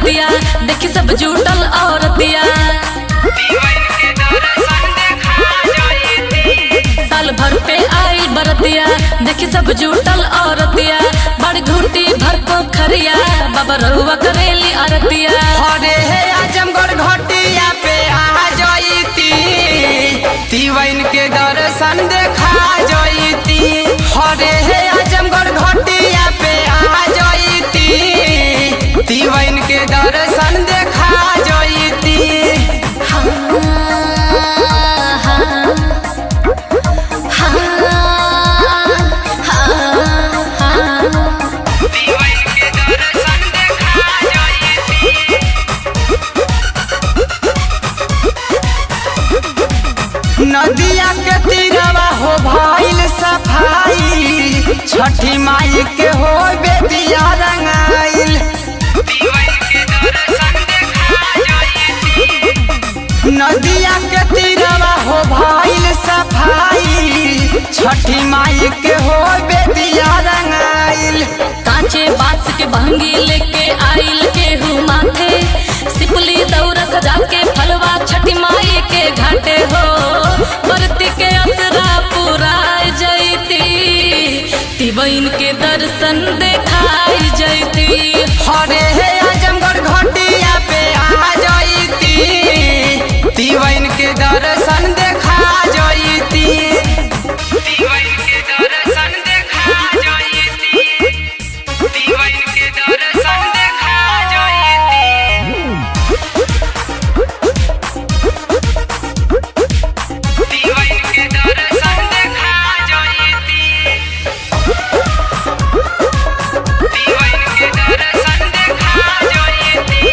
बरतिया देखी सब जुटल औरतिया साल भर पे आइल बरतिया देखी सब जुटल औरतिया बड़ घूटी भर पोखरिया बाबा रहुआ करेली अरतिया अरे हे आजमगढ़ घटिया पे आ जईती तिवैन के दर्शन देखा जईती अरे हे आजमगढ़ घटिया पे आ जईती तिवैन के दर्शन देखा जईती हाँ, हाँ, हाँ, हाँ, हाँ। तिवैन के दर्शन देखा जईती नदिया के तीरवा हो भइल सफाई छठी माई के हो बेदिया रंगाइल नदिया के तीरवा हो भइल सफाई छठी माई के हो बेदिया रंगाइल कांचे बांस के भंगी लेके आइल के हूँ माथे सिपली दौरा सजा के फलवा छठी माई के घाटे हो बरती के असरा पुराई जैती तिबैन के दर्शन देखाई जैती हरे हे आजमगढ़ घटिया पे आ जईती तिवैन के दर्शन देखा जईती तिवैन के दर्शन देखा जईती तिवैन के दर्शन देखा जईती तिवैन के दर्शन देखा जईती तिवैन के दर्शन देखा जईती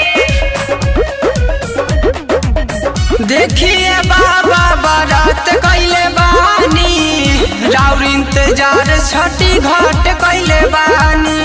देखिए बाबा बारात कैले बानी राउर इंतजार छठी घाट कैले बानी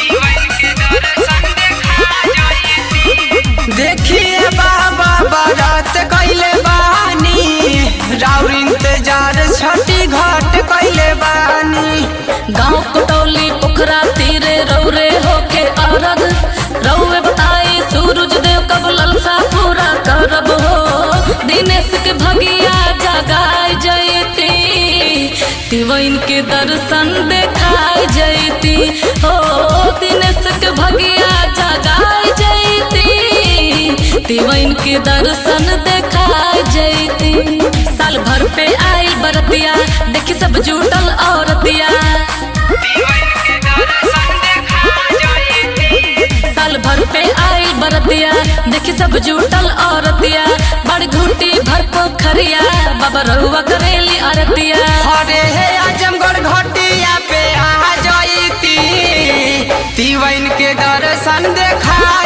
देखिए बाबा बारात कैले बानी राउर इंतजार छठी घाट कैले बानी गाँव कटौली पोखरा तीरे रौरे होके अरग रौवे बताई सूरज देव कब ललसा पूरा करब हो दिनेश के भगिया जगाई जयती तिवैन के दर्शन देखाई जयती हो दिनेश के भगिया जगाई जयती तिवैन के दर्शन देखाई जयती साल भर पे आइल बरतिया देखी सब जुटल औरतिया साल भर पे आइल बरतिया देखी सब जुटल औरतिया बड़ घूटी भर पोखरिया बाबा रहुआ करेली अरतिया हरे हे आजमगढ़ घटिया पे आ जईती तिवैन के दर्शन देखा